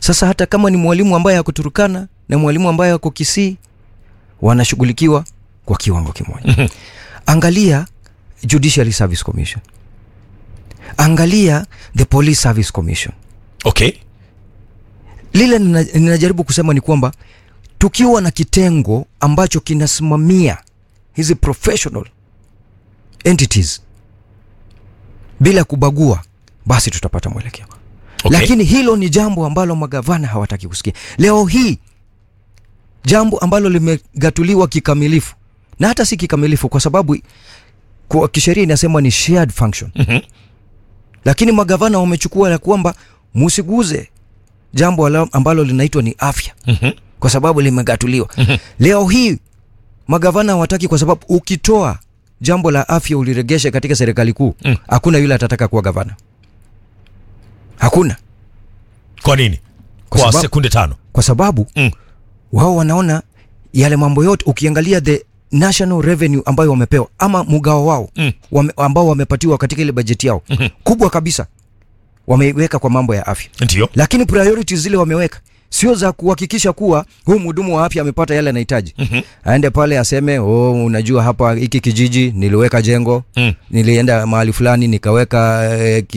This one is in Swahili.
Sasa hata kama ni mwalimu ambaye ako Turkana na mwalimu ambaye ako Kisii wanashughulikiwa kwa kiwango kimoja. Angalia Judiciary Service Commission, angalia the Police Service Commission. okay Lile nina- ninajaribu kusema ni kwamba tukiwa na kitengo ambacho kinasimamia hizi professional entities bila kubagua, basi tutapata mwelekeo. Okay. Lakini hilo ni jambo ambalo magavana hawataki kusikia. Leo hii jambo ambalo limegatuliwa kikamilifu, na hata si kikamilifu, kwa sababu kwa kisheria inasema ni shared function Mhm. lakini magavana wamechukua ya kwamba musiguze jambo ala- ambalo linaitwa ni afya Mhm. kwa sababu limegatuliwa. Leo hii magavana hawataki, kwa sababu ukitoa jambo la afya uliregesha katika serikali kuu, Mm. hakuna yule atataka kuwa gavana, hakuna, kwa nini Kwa kwa sababu- sekunde tano kwa sababu Mm. wao wanaona yale mambo yote, ukiangalia the national revenue ambayo wamepewa ama mgao wao Mm. wame, ambao wamepatiwa katika ile bajeti yao Mhm. kubwa kabisa wameiweka kwa mambo ya afya ndio lakini priorities zile wameweka sio za kuhakikisha kuwa huu mhudumu wa afya amepata yale anahitaji Mhm. aende pale aseme oh, unajua hapa hiki kijiji niliweka jengo Mm. nilienda mahali fulani nikaweka eh, ki-